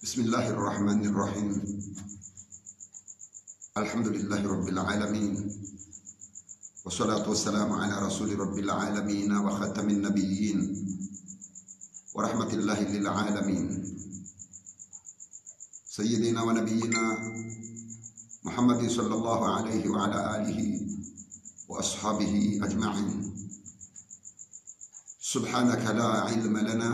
بسم الله الرحمن الرحيم الحمد لله رب العالمين والصلاة والسلام على رسول رب العالمين وختم النبيين ورحمة الله للعالمين سيدنا ونبينا محمد صلى الله عليه وعلى آله وأصحابه أجمعين سبحانك لا علم لنا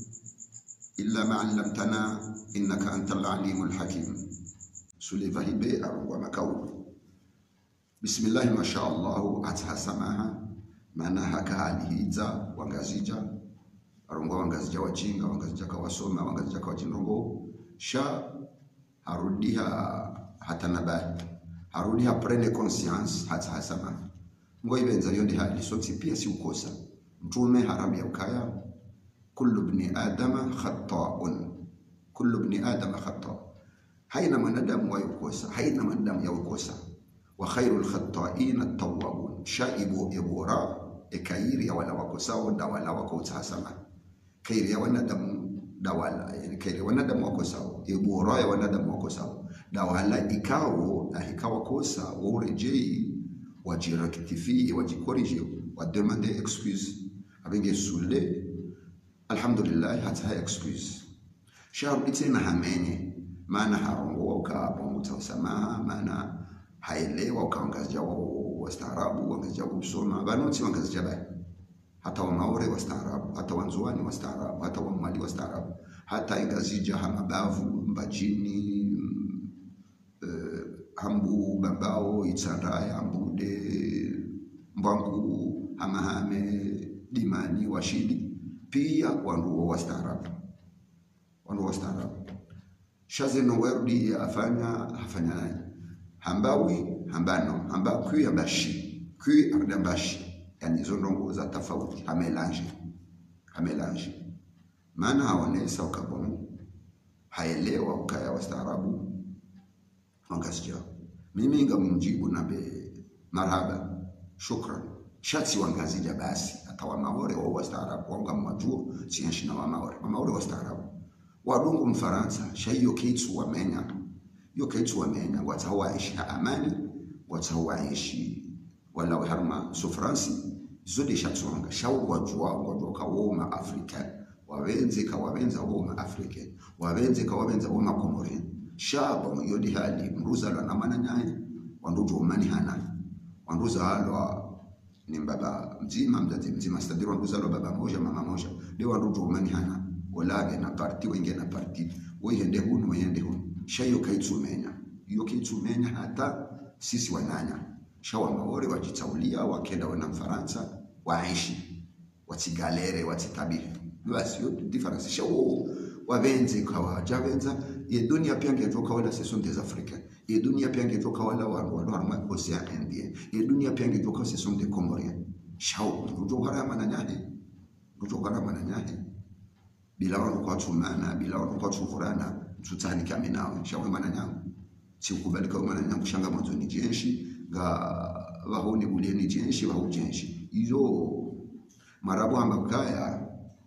إلا ما علمتنا إنك أنت العليم الحكيم سليفا هبي أروى مكو بسم الله ما شاء الله أتها سماها maana haka halihiza wangazija arongwa wangazija wachinga wangazija kawasoma wangazija kawachinongo sha harudiha hata nabai harudiha prene conscience hata hasama ngo ibenza yondi hali soti pia si ukosa mtume haramu ya ukaya kullu ibni adama khata'un kullu ibni adama khata haina mwanadamu wayokosa haina mwanadamu yawokosa wa khairul khata'in at-tawwabun shaibu ibora ekairi ya wala wakosao da wala wakosasama kairi ya wanadamu da wala yani kairi ya wanadamu wakosao ibora ya wanadamu wakosao da wala ikawo na ikawa kosa worejei wajirectifie wajikorije wademande excuse abenge sule alhamdulillah hata ha excuse sharu tena hamenye maana harongo ukabonguta usamaha maana haelewa ukaangazia wastaarabu wangazia kusoma banoti wangazia bai hata wamaore wastaarabu hata wanzuani wastaarabu hata wamwali wastaarabu hata ingazija hamabavu mbajini uh, hambu babao itsandaya ambude mbwangu hamahame dimani washidi pia wanduo wastaarabu wanduo wastaarabu shazeno werudi afanya afanya nani hambawi hambano hamba kwi hambashi kwi ardambashi yani hizo ndongo za tofauti hamelange hamelange maana haonesa ukabonu haelewa ukaya wastaarabu wangasikia mimi ngamumjibu nabe marhaba shukran shatsi wangazija basi hata wamaore wao wastaarabu wanga mwajuo sienshi na wamaore wamaore wastaarabu wadungu mfaransa shaiyo keitsu wamenya yo keitsu wamenya watsaho waishi ha amani watsaho waishi wala harma so fransi zode shatsonga shawo wajua wajua ka woma afrika wawenze ka wawenza woma afrika wawenze ka wawenza woma komore shaba yodi hali mruza la namana nyaye wandujo umani hana wanduza halwa ni baba mzima mzazi mzima stadiro wanduza lo baba moja mama moja de wandujo umani hana olage na parti wenge na parti wehende hunu wehende hunu shayo kaitsumenya iyo kaitsumenya hata sisi wananya shawa maore wajitaulia wakenda wana mfaransa waishi watigalere watitabiri basi yo difference shawo wavenze kawa javenza ye dunia pia ngetoka wala ce sont des africains ye dunia pia ngetoka wala wandu wandu harma océan indien ye dunia pia ngetoka ce sont des comoriens shawo rujo harama na nyahe rujo harama na nyahe bila wanu kwa tumana bila wanu kwa tuvurana mtutani kame nawe shawe mana nyangu sikubalika mana nyangu shanga mwanzo ni jenshi ga wahoni bulie ni jenshi wahu jenshi iyo marabu amba kaya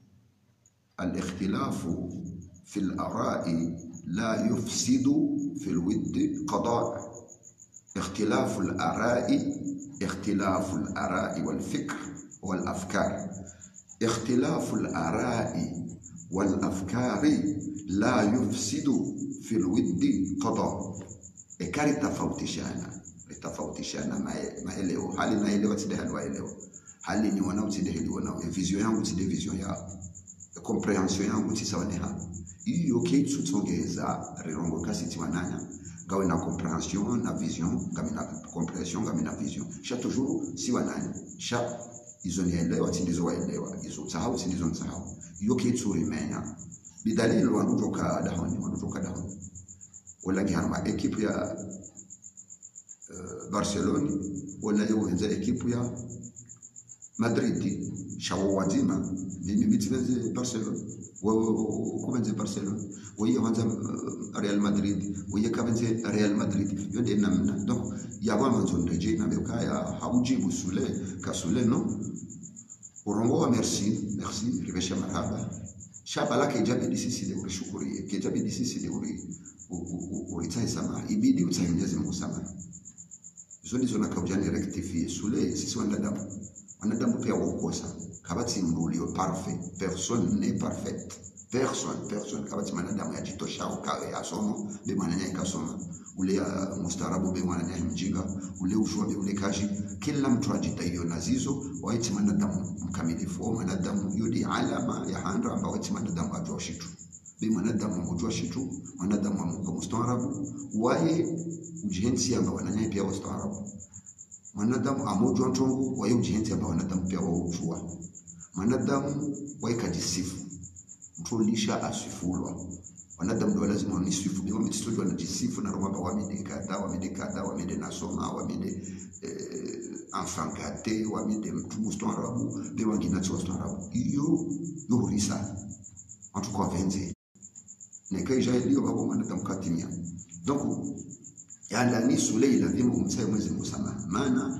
الاختلاف في الآراء لا يفسد في الود قضاء اختلاف الآراء اختلاف الآراء والفكر والأفكار اختلاف الآراء والafkari la yufsidu fi lwiddi qada ekari tafautishana itafautishana maeleo hali naelewa tide hali waelewa hali ni wanao tide hili wanao e vision yangu tide vision yao e comprehension yangu tisawa ne ha iyo keitsu tsongeza rirongo kasi tiwananya gawe na comprehension na vision ngami na comprehension ngami na vision sha toujours si wananya sha izo nielewa tindizo waelewa izo sahau tindizo nsahau iyo keitsu rimenya bidalili wandutoka dahoni wandutoka dahoni wala giharma ekipu ya uh, barcelona wala yowenza ekipu ya madrid shawo wazima mimi mitivenze barcelona kuvenze barcelona weye wanza uh, real madrid weye kavenze real madrid yode namna donc yava manzo ndeje nabekaya haujibu sule kasule no urongo wa merci merci rivesha marhaba shaba lake ijabidi sisi leo ulishukurie kijabidi sisi leo uritsae samaha ibidi utsae Mwenyezi Mungu samaha izo ndizo nakaujani rectifie sule sisi wanadamu wanadamu pia wakosa kabati mrulio parfait personne n'est parfaite personne personne kabati mwanadamu yajitoshao kawe yasomo be mwananya ikasoma ule uh, mustarabu be mwananya mjinga ule ushwa be ule kashi kila mtu ajitaiyo na zizo waiti mwanadamu mkamilifu wa mwanadamu yudi alama ya handa ambao waiti mwanadamu ajua shitu be mwanadamu mujua shitu mwanadamu amuka mustarabu waye ujihensi amba wananya pia mustarabu mwanadamu amojwa ntongo waye ujihensi amba wanadamu pia waujua mwanadamu waye kajisifu mtulisha asifulwa wanadamu ndio lazima wanisifu ndio mtistudi wanajisifu na roho wamede kadha wamede kadha wamede nasoma wamede eh, enfant gâté wamede mtu mustarabu be wangina tso mustarabu iyo yohurisa watu kwa venze nekaija iliyo babo mwanadamu katimia donc yandani sule lazima umtsaye mwezi musama maana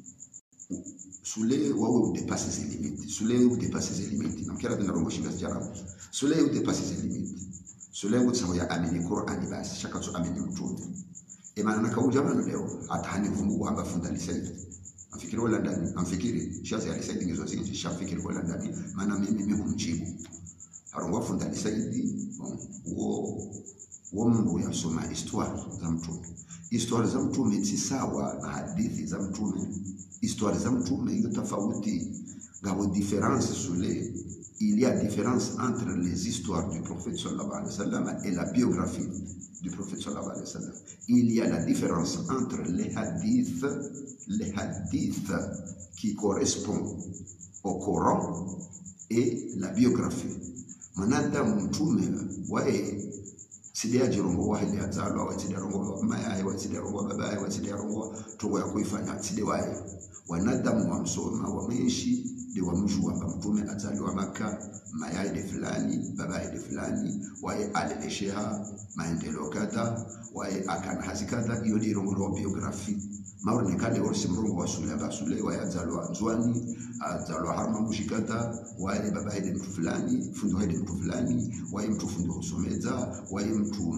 sule wawe udepase ses limites sule udepase ses limites namkera tena rongo shinga jarabu sule udepase ses limites sule utsaho ya amini Qur'ani basi shaka tu amini mtume e maana nakauja bana leo atahani vungu kwamba funda lisaidi amfikiri wala ndani amfikiri shazi alisaidi ngizo zingi shafikiri wala ndani maana mimi mimi humjibu arongwa funda lisaidi wo wo mungu yasoma histoire za mtume histoire za mtume si sawa na hadithi za mtume histoire za mtume hiyo tofauti ngabo différence sule il y a différence entre les histoires du prophète sallallahu alayhi wa sallam et la biographie du prophète sallallahu alayhi wa sallam il y a la différence entre les hadiths les hadiths qui correspondent au Coran et la biographie mwanadamu mtume wae sidia jirongo wa hili azalo wa sidia rongo maya wa sidia rongo baba wa sidia rongo tongo ya kuifanya sidia wae wanadamu wamsoma wameishi de wamjua kwamba mtume azaliwa Maka mayai de fulani baba de fulani wae alilesheha maendeleo kadha wae akana hazi kadha hiyo ni rongo wa biografi maonekane orsi mrongo wa sule aba sule wae azaliwa nzwani azaliwa harma mushikata wae baba de mtu fulani fundo de mtu fulani wae mtu fundo husomeza wae mtu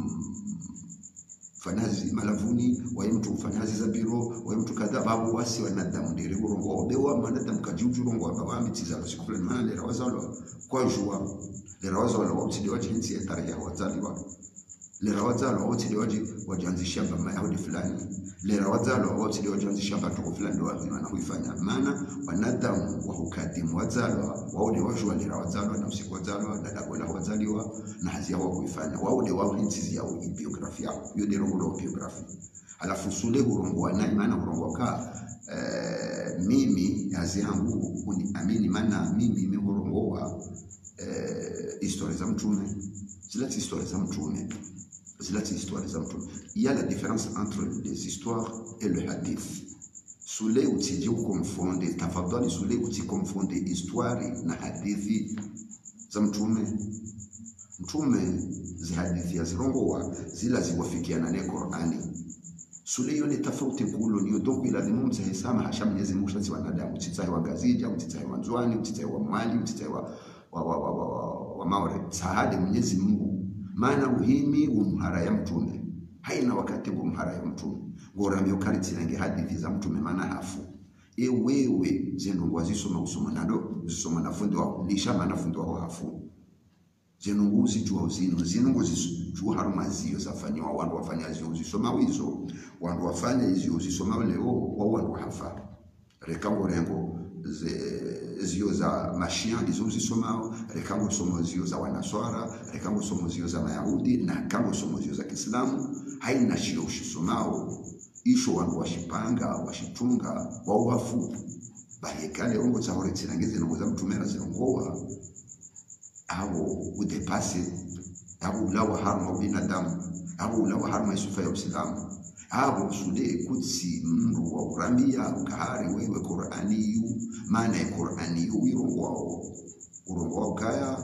fanyazi malavuni waye mtu fanyazi za biro waye mtu kadha babu wasi wanadamu ndiri urongo obewa manadamu kajuju urongo aba wamitiza kwa siku fulani maana lera wazalwa kwa jua lera wazalwa wamtidi waje hinsi ya tarehe ya wazaliwa lera wazalwa wamtidi waje wajanzisha bama yahudi fulani lera wazalwa wamtidi wajanzisha batu fulani ndio wazima na kuifanya maana wanadamu wa hukadimu wazalwa waone wajua lera wazalwa na usiku wazalwa na dagola wazaliwa na hazi yao kuifanya waone wao hinsi yao biografia yao hiyo ndio rongo biografia alafu sule hurongo nani maana hurongo ka eh, mimi hazi yangu uniamini maana mimi mimi hurongoa eh, historia za mtume zile historia za mtume zile historia za mtume il y a la différence entre les histoires et le hadith sule utije ukonfonde tafadhali sule utikonfonde histoire na hadithi za mtume mtume zihadithi zirongowa zila ziwafikiana ne Qur'ani sule hiyo ni tofauti kulo niyo donc ilazimu mzahesama hasha Mwenyezi Mungu shazi wanadamu utitsaye wa gazija utitsaye wa nzwani utitsaye wa mali utitsaye wa wa wa, wa, wa, wa, wa maure sahade Mwenyezi Mungu maana uhimi umhara ya mtume haina wakati umhara ya mtume ngorambe ukaritsinange hadithi za mtume maana hafu e wewe zenungwa zisoma usoma nado zisoma nafundi wako lisha manafundi wako hafu zenungu zijua uzino zinungu zijua haruma zio zafanywa wandu wafanya zio zisoma wizo wandu wafanya zio zisoma leo wa wandu hafa rekango rengo zio za mashia ndizo zisomao rekango somo zio za wanaswara rekango somo zio za mayahudi na kango somo zio za kiislamu haina shio ushisomao isho wandu washipanga washitunga wauwafu bahekale ongo tsahore tsirangize nongo za mtumera zinongowa abo udepase abo ulawa harma binadamu abo ulawa harma isufa ya uislamu abo sude kutsi mndu wa urambia ukahari wewe qur'ani yu maana ya qur'ani yu urongo wao urongo wao kaya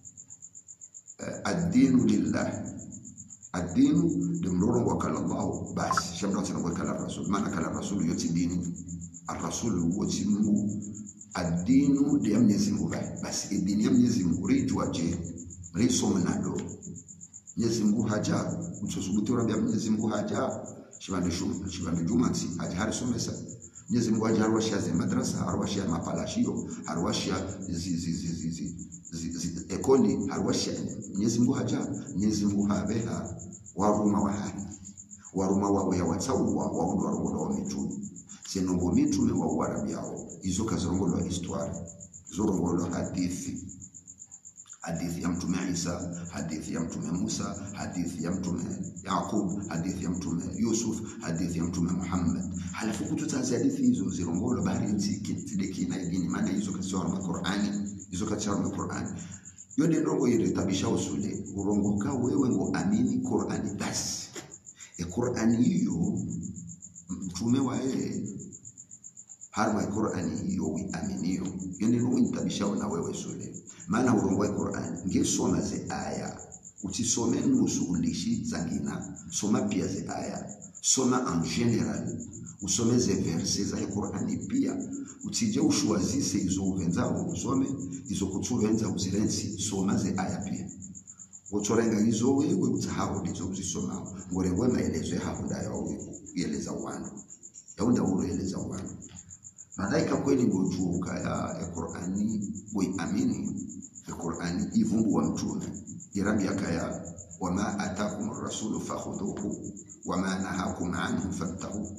uh, ad-dinu lillah ad-dinu limrorongo wa kala Allah basi shamra sana kwa kala rasul maana kala rasul yoti dini ar-rasul woti Mungu ad-dinu ya Mwenyezi Mungu basi dini ya Mwenyezi Mungu rijwa je mriso mnado Mwenyezi Mungu haja mtsosubuti urambia Mwenyezi Mungu haja shibande shum shibande jumansi haja hari somesa Mwenyezi Mungu haja harwashia ze madrasa harwashia mapalashio harwashia zi zi zi zi zi zi- zi- ekoli harwashia Mwenyezi Mungu haja Mwenyezi Mungu habeha waruma wahani waruma wawe ya watsauwa waundo warongola wa mitume senongo mitume wa uwarabiao izo kazirongolwa histoire zorongolwa hadithi hadithi ya mtume Isa, hadithi ya mtume Musa, hadithi ya mtume Yaqub, hadithi ya mtume Yusuf, hadithi ya mtume Muhammad. Halafu kututazi hadithi hizo zirongolo bahari nziki tideki na idini maana hizo katika ma Qur'ani, hizo katika ma Qur'ani. Yode ndongo ile tabisha usule urongoka wewe ngo amini Qur'ani basi. E Qur'ani hiyo mtume wa yeye harma Qur'ani hiyo wiaminiyo yende no intabishao na wewe sule maana urongo wa Qur'ani ngesoma ze aya utisome nusu ulishi zangina soma pia ze aya soma en general usome ze verse za Qur'ani pia utije ushuazise izo uvenzao usome izo kutuvenza uzirensi soma ze aya pia utorenga izo wewe utahawo ndizo uzisomao ngorengwe maelezo ya hapo ndayo yeleza wandu yaunda uroeleza wandu malaika kweli ngojuka ya ya Qur'ani amini ya Qur'ani ivumbu wa mtume irambi yakaya wama atakum ar-rasulu fakhudhuhu wama nahakum anhu fantahu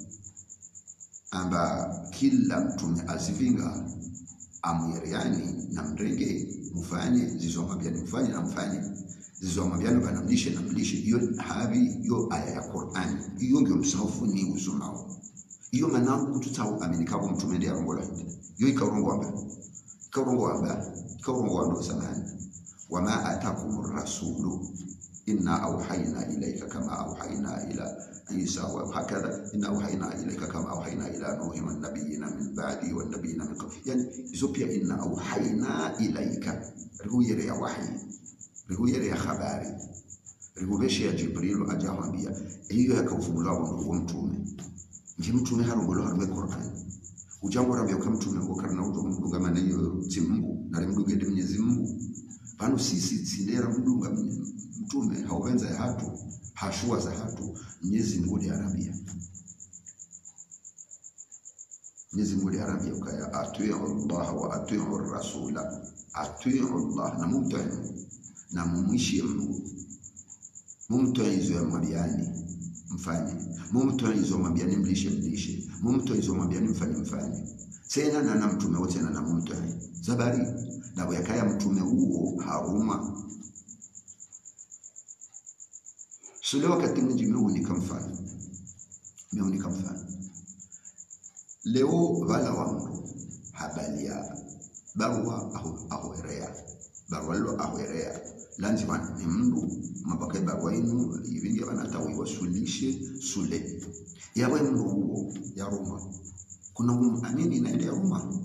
amba kila mtume azivinga amwiriani na mrenge mufanye zizomwambiani mfanye na mfanye zizomwambiani banamlishe na mlishe hiyo habi hiyo aya ya Qur'ani hiyo ndio msahafu ni usomao iyo manangu tutau aminikabo mtume ndiye arongola hindi yo ikaurongo wamba ikaurongo wamba ikaurongo wamba samani wama atakum rasulu inna auhayna ilayka kama auhayna ila Isa wa hakadha inna auhayna ilayka kama auhayna ila nuhi wan nabiyina min ba'di wan nabiyina min qabli yani izo pia inna auhayna ilayka rihuyere ya wahyi rihuyere ya habari rihubeshe ya jibril ajahambia hiyo yakaufunguliwa wa mtume nje mtume harongolo harume Qur'an ujambo rabia kwa mtume ngo karna uto mdunga maana hiyo si Mungu na mdunga ndi Mwenyezi Mungu pano sisi sindera mdunga mtume hauwenza ya hatu hashua za hatu Mwenyezi Mungu ndi arabia Mwenyezi Mungu ndi arabia ukaya atii'u Allah wa atii'u rasula atii'u Allah na mumtii na mumwishie Mungu mumtii hizo ya mwabiani mfanye mumtoe hizo mwambiani mlishe mlishe mumtoe hizo mwambiani mfanye mfanye tena na na mtume wote na na mumtoe zabari na yakaya mtume huo haruma sule wakati mwingi meunika mfano meunika mfano leo vala wangu habari ya barua aho ahoerea barua lo ahoerea lanzima ni mndu mabaka barua inu ivingi vanatawi wasulishe sule yawe mndu huo ya Roma kuna amini inaenda ya Roma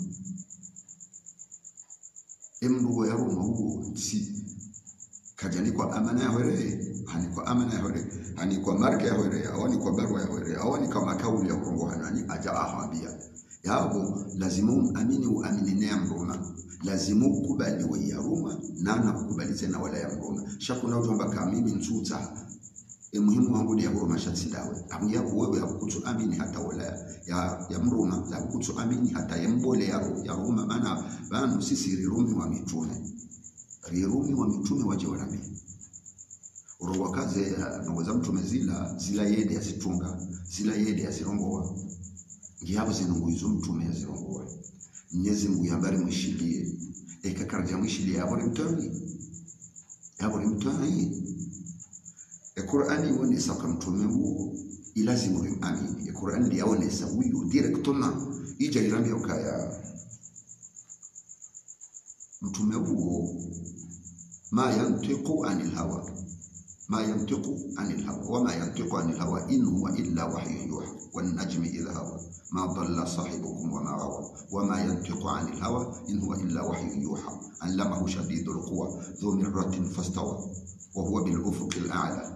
emndu huo ya Roma huo si kajani kwa amana ya hore hani kwa amana ya hore hani kwa marka ya hore awani kwa barua ya hore awani kwa makauli ya urongo hanani aja ahambia yabo lazima amini uamini ne mroma lazima ukubali wa ya Roma na na kukubali tena wala ya Roma shakuna ujomba kama mimi nsuta e muhimu wangu ni ya Roma shatsidawe amuya wewe hakukutu amini hata wala ya ya Roma la kukutu amini hata ya mbole ya, ya Roma maana banu sisi rirumi wa mitume rirumi wa mitume waje wanabii urongo kaze nongoza mtume zila zila yede yazitunga zila yede yazirongoa ngiyabo zinungu izo mtume yazirongoa Mwenyezi Mungu yambari mwishilie ekakarja mwishilie yabori mtoni yabori mtoni e Qur'ani wonesa kwa mtume huo ilazimu rimani e Qur'ani yaonesa huyu directement ija irambi ukaya mtume huo ma yantiqu anil hawa ma yantiqu anil hawa wama yantiqu anil hawa in huwa illa wahyun yuha wan najmi idha hawa ما ضل صاحبكم وما غوى وما ينطق عن الهوى إن هو إلا وحي يوحى علمه شديد القوى ذو مرة فاستوى وهو بالأفق الأعلى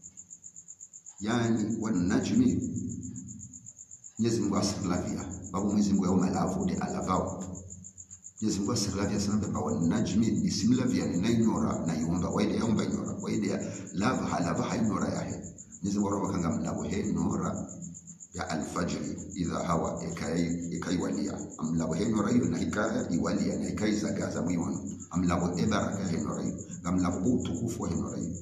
يعني والنجم Mwenyezi Mungu asilavia babu Mwenyezi Mungu yauma alavu de alavao Mwenyezi Mungu asilavya sana baba wa najmi bismillah na inyora na iunga waide yaumba inyora waide lava halava hainyora yahe Mwenyezi Mungu araba kanga mlabo he nora ya alfajri idha hawa ekai ekaiwalia amlabo he nora hiyo na hikaya iwalia na hikai zagaza mwiwono amlabo ebaraka he nora hiyo ngamlabo utukufu he nora hiyo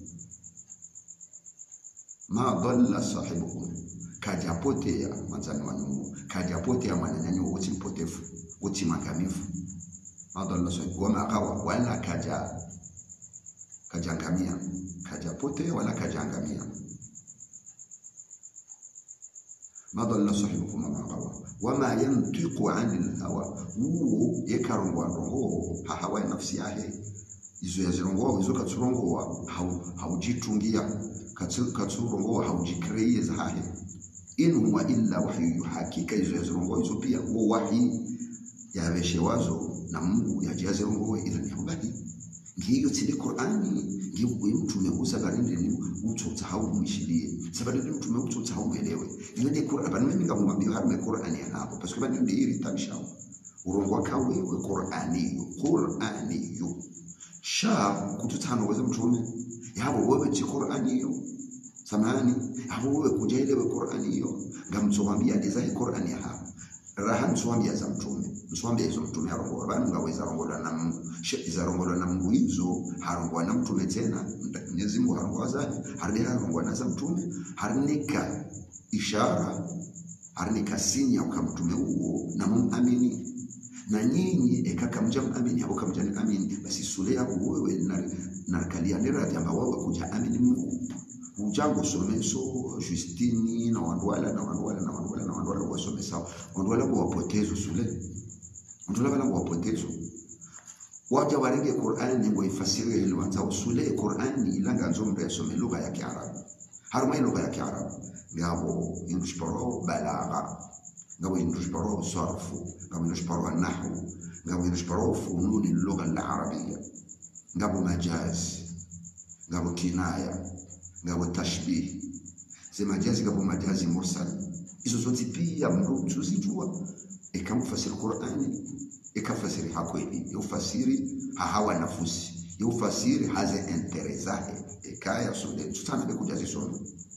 ma dhalla sahibukum kajapotea mwanzani wa Mungu kajapotea mwananyanyo wote mpotefu wote makamifu ma dhalla sahibukum wama akawa wala kaja kajangamia kajapotea wala kajangamia ma dhalla sahibukum wama akawa wama yantiqu anil hawa uwo yekarongwa rongo hahawa nafsi yahe izo yazirongoa izo katsurongoa haujitungia katsurongoa haujikreie zahahe in huwa illa wahyu hakika izo yazirongoa izo pia uo wahi yaveshewazo na Mungu yajazirongoa ila ni habari ngiyo tsile Qur'ani ngiyo mtume usabarinde ni utsotsa haumwishirie sabarinde mtume utsotsa haumwelewe iyo ni Qur'an bana mimi ngamwambia harme Qur'ani hapo parce que bana ndiri tamshao urongwa kawe we Qur'ani Qur'ani sha kututano weze mtume yabo wewe chi Qur'ani hiyo samani yabo wewe kujaelewe Qur'ani hiyo ngamtsowambia dezahi Qur'ani hapo raha mswambia za mtume mswambia hizo mtume harongo bana ngaweza rongola na Mungu za rongola na Mungu hizo harongwa na mtume tena Mwenyezi Mungu harongwa zahi harinde harongwa na za mtume harinika ishara harinika sinya ukamtume huo na mumamini na nyinyi ekaka mja amini hapo kama mja amini basi sule yako wewe na na kalia nera jamba wewe kuja amini Mungu ujango someso Justini na wandwala na wandwala na wandwala na wandwala wasomesa wandwala kwa wapotezo sule wandwala bala kwa wapotezo waja warenge Qur'ani ngo ifasiri ile wanza usule Qur'ani ilanga nzombe yasome lugha ya Kiarabu haruma lugha ya Kiarabu ngabo indushporo balagha ngabo indushporo sarfu ngabo indushporo nahwu ngabo indushporo fununi lugha al-arabiyya ngabo majaz ngabo kinaya ngabo tashbih zima majazi ngabo majazi mursal hizo zote pia mtu tuzijua ikamfasiri Qur'ani ikafasiri hakweli yufasiri hahawa nafusi yufasiri haze interesahe ikaya sode tutana be kujazi somo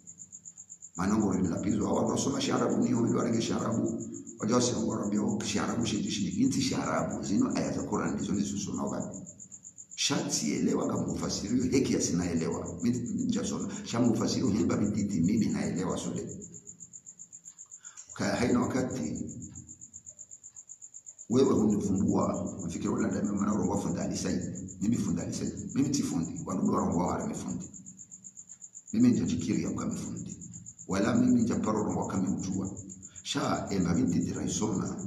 manongo rin lapizo awa wasoma sharabu ni wale warege sharabu wajose warambio sharabu shidi shidi inti sharabu zino aya za Qur'an ndizo nizosoma wapi shati elewa kama mufasirio heki asinaelewa mimi njasoma shamu mufasirio hemba biditi mimi naelewa sode kaya haina wakati wewe hunivumbua mfikiri wala ndani maana urongo funda alisai mimi funda alisai mimi tifundi wadudu warongo wala mifundi mimi njajikiri ya kama mifundi wala mimi njaparo urongo kama ujua sha emba binti diraisoma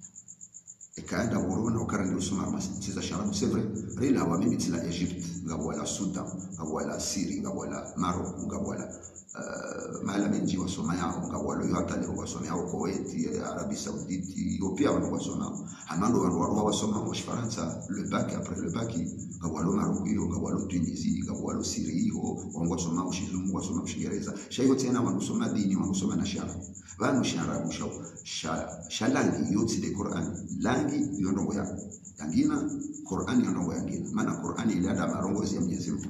ikaenda urona ukarandi usoma masiza sharabu sevre rila wa mimi tila Egypt ngabo wala Sudan ngabo wala Syria ngabo wala Morocco ngabo wala uh, mahala mengi wasoma yao ngabo wala hata leo wasoma yao Kuwait Arabie Saoudite Ethiopia wana wasoma hamando wana wana wasoma wa Faransa le bac après le bac ngabo wala Morocco hiyo ngabo wala Tunisie ngabo wala Syria hiyo wangu wasoma ushizungu wasoma Kiingereza shayo tena wanasoma dini wanasoma na shara vanu sharabu shao shalangi yotsi de Qur'an langi yondongo ya yangina Qur'an yondongo yangina maana Qur'an iliada marongozi ya Mwenyezi Mungu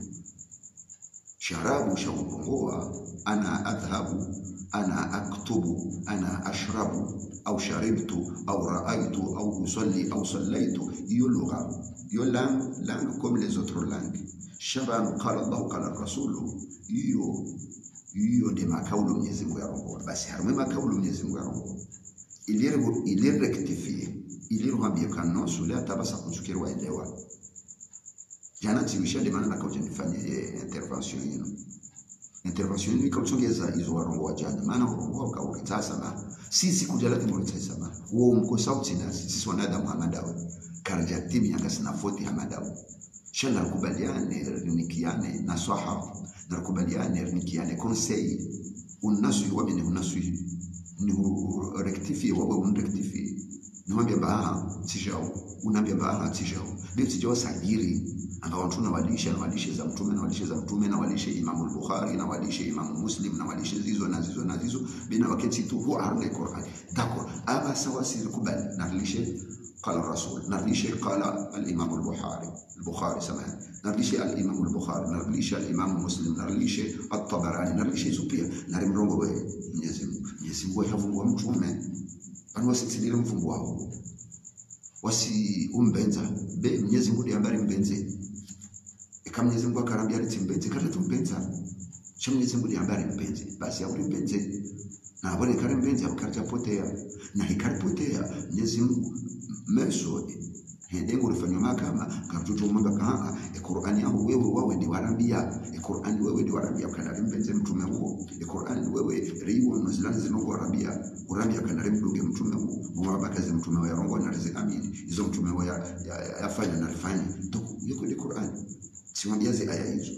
sharabu shaupongoa ana adhhabu ana aktubu ana ashrabu au sharibtu au raaitu au usalli au sallaitu hiyo lugha hiyo langue langue comme les autres langues shaban qala Allah qala rasulu hiyo hiyo ndi makaulu Mwenyezi Mungu yarongoa basi harumwe makaulu Mwenyezi Mungu yarongoa ilire ilire rectifier ilire hambia kano sule atabasa kunzukiri waelewa jana tiwisha de maana nakauja nifanye intervention yenu intervention yenu ikautongeza izo warongo wa jana maana warongo wa kaulita sana sisi kuja lati mulita sana uo mko sauti nasi sisi wanadamu hamadawe karja timi yanga sina foti hamadawe shala kubaliane rinikiane nasaha nakubaliane rinikiane conseil unasu wamene unasu ni rectifie wawe unrectifie niwambia baha tijao unaambia baha tijao ndio tijao sajiri anga watu na walishe na walishe za mtume na walishe za mtume na walishe Imam Bukhari na walishe Imam Muslim na walishe zizo na zizo na zizo bina wakati tu huwa arne Qur'an d'accord aba sawa si kubali na walishe qala rasul narudishe qala al-Imam al-Bukhari al-Bukhari samahani narudishe al-Imam al-Bukhari narudishe al-Imam Muslim narudishe at-Tabarani narudishe hizo pia na mrongo wewe Mwenyezi Mungu Mwenyezi Mungu yavumbua mtume bali wasitidile mfungu wao wasi umbenza be Mwenyezi Mungu ndiye mbenze eka Mwenyezi Mungu akarambia ati mbenze kata tumbenza cha Mwenyezi Mungu ndiye ambaye mbenze basi au mbenze na abone kare mbenze akaracha potea na hikaripotea Mwenyezi Mungu meso hendengo rifanywa makama karututu mwanga kaa e Qur'ani yao wewe wawe ndi warambia e Qur'ani wewe ndi warambia kana mbenze mtume huo e Qur'ani wewe riwo no zilani zino warambia urambia kana mdunge mtume huo mwabakaze mtume wa rongo na riziki amini hizo mtume wa yafanya na rifanya to yuko ni Qur'ani siwambiaze aya hizo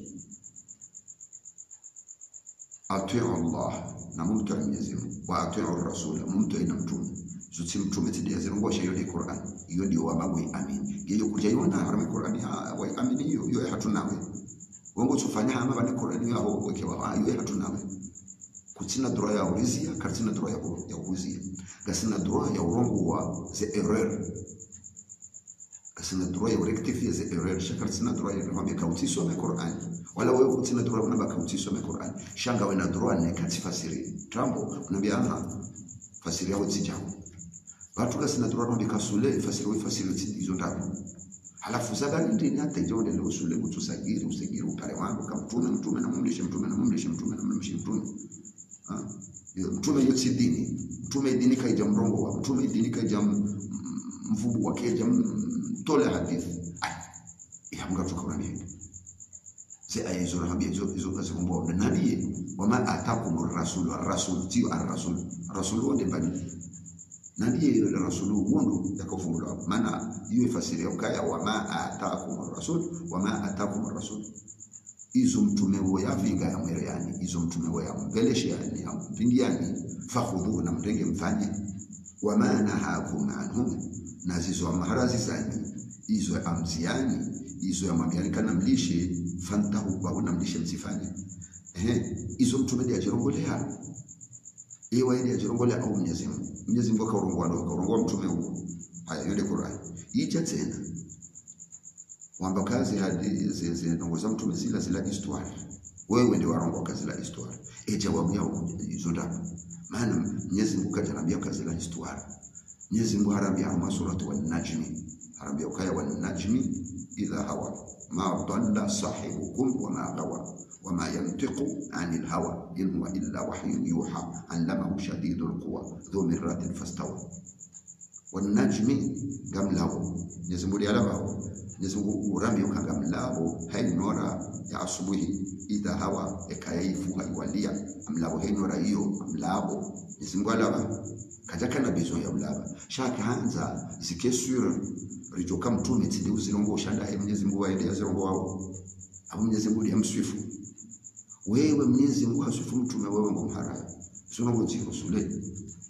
atiu Allah na mumtu Mwenyezi Mungu wa atiu Rasul mumtu ina mtume zuti mtume tidia zirongosha hiyo ni Qur'an hiyo ndio wabagwe amin hiyo kuja yona harama Qur'an ya wa amin hiyo hiyo hatunawe wongo tufanya hama bane Qur'an hiyo aho weke wa hiyo hatunawe kutina droit ya ulizia katina droit ya kuuzia gasina droit ya urongo wa ze erreur gasina droit ya rectifier ze erreur shaka sina droit ya kwambia kautiso na Qur'an wala wewe kutina droit unaba kautiso na Qur'an shanga we na droit ne katifasiri trambo unambia aha fasiri yao zijao watu kasina droit no bikasule fasiri we fasiri hizo ndani halafu zabani ndini hata ijonde leo usule kutusagiri usagiri upare wangu kama mtume mtume na mumlishe mtume na mumlishe mtume na mumlishe mtume mtume hiyo si dini mtume dini kaija mrongo wa mtume dini kaija mvubu wa keja tole hadithi ya mga tukaurani se aya hizo naambia hizo hizo kazi kumbo na nabii wama atakum rasul rasul tio ar-rasul rasul wonde bani nabii ile rasul wondo yakofungula maana hiyo fasiri ya kaya wama atakum rasul wama atakum rasul izo mtume wo yavinga ya mwere yani izo mtume wo ya mbeleshe yani ya mpindiani fakhudhu na mtenge mfanye wama nahakum anhum na zizo maharazi zani izo amziani izo ya mwambiani kana mlishe fantahu kwa una mlishe msifanye ehe izo mtume ndiye ajirongolea ewa ndiye ajirongolea au Mwenyezi Mungu Mwenyezi Mungu akarongoa ndo akarongoa mtume huo haya yule Qur'an ija tena wamba kazi hadi zinongoza mtume zila zila histoire wewe ndio warongo kazi la histoire e jawabu yao hizo ndapo maana Mwenyezi Mungu kajarambia kazi la histoire Mwenyezi Mungu harambia ama suratu wan najmi harambia ukaya wan najmi idha hawa ma dalla sahibukum wa ma gawa wa ma yantiqu anil hawa in huwa illa wahyun yuha allamahu shadidul quwa dhu mirratin fastawa wan najmi gamlawo Mwenyezi Mungu alaba Mwenyezi Mungu urambi ukanga mlabo hainora ya asubuhi idha hawa ekayaifu haiwalia mlabo hainora hiyo mlabo Mwenyezi Mungu alaba kajaka na bezo ya ulaba shaka hanza zikesura rijoka mtume tindi uzirongo ushanda hai Mwenyezi Mungu waende yazirongo wao abu Mwenyezi Mungu yamswifu wewe Mwenyezi Mungu haswifu mtume wewe ngomhara sio ngo ziko sule